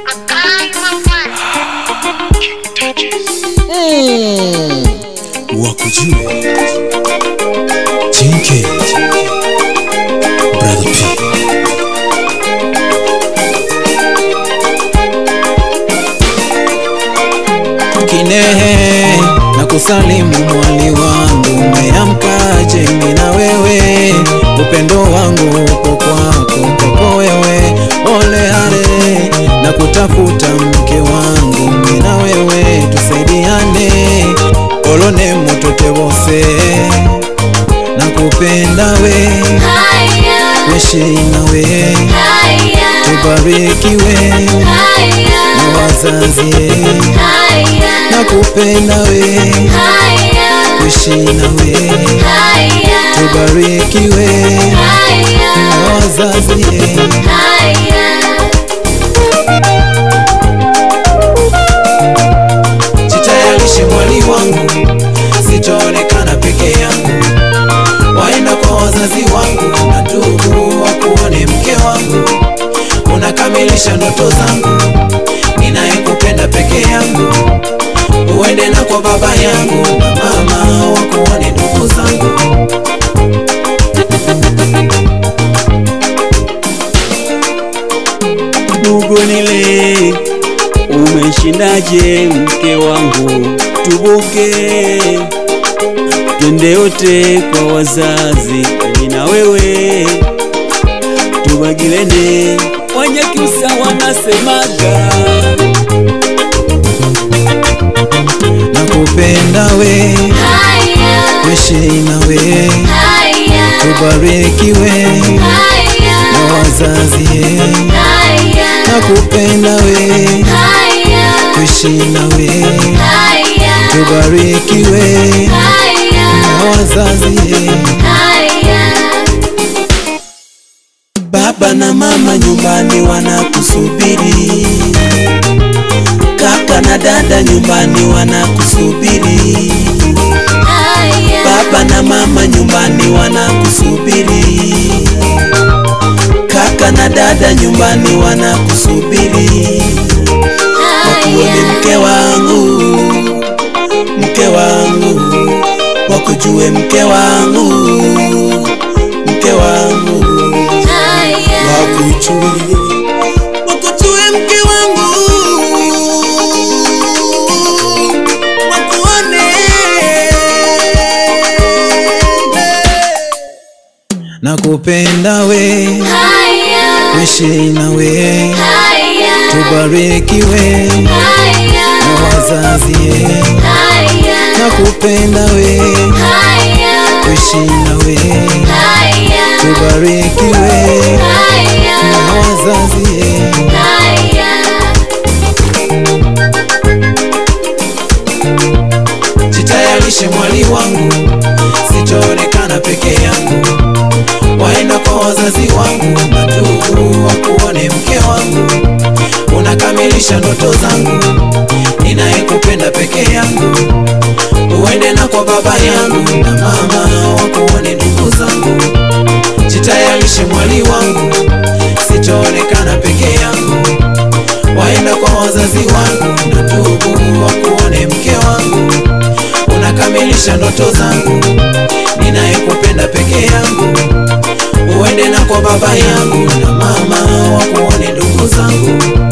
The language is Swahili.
Mm. wakujue jinke brother p kinehe na kusalimu mwali wangu umeamkaje mimi na wewe upendo wangu uko kwako kwako wewe ole hale na kutafuta mke wangu mimi na wewe tusaidiane olone mutote bose na kupenda we weshi nawe tubarikiwe na wazazi na kupenda we weshi nawe tubarikiwe na wazazi jitayarishe mwali wangu sitaonekana peke yangu waenda kwa wazazi wangu na ndugu wakuone mke wangu unakamilisha ndoto zangu ninayekupenda peke yangu uende na kwa baba yangu na mama wakuone ndugu zangu Mugunile, umeshindaje mke wangu? Tubuke twende yote kwa wazazi, mimi na wewe tubagilene. Wanyakyusa wanasemaga nakupenda we weshi nawe tubarikiwe na wazazi nakupenda we weshi nawe tubarikiwe na wazazi baba na mama nyumbani wanakusubiri kaka na dada nyumbani wanakusubiri baba na mama nyumbani wanakusubiri kaka na dada nyumbani wanakusubiri wakuone mke wangu mke wangu wakujue mke wangu mke wangu wakujue wakujue mke wangu wakuone nakupenda we wishi nawe tubarikiwe na wazazi nakupenda we wishi nawe tubarikiwe na wazazi jitayarishe mwali wangu sitaonekana peke yangu waenda kwa wazazi wangu na ndugu wakuone mke wangu unakamilisha ndoto zangu ninayekupenda peke yangu uende na kwa baba yangu na mama wakuone ndugu zangu jitayarishe mwali wangu sitaonekana peke yangu waenda kwa wazazi wangu na ndugu wakuone mke wangu unakamilisha ndoto zangu ninayekupenda peke yangu uende na kwa baba yangu na mama wakuone ndugu zangu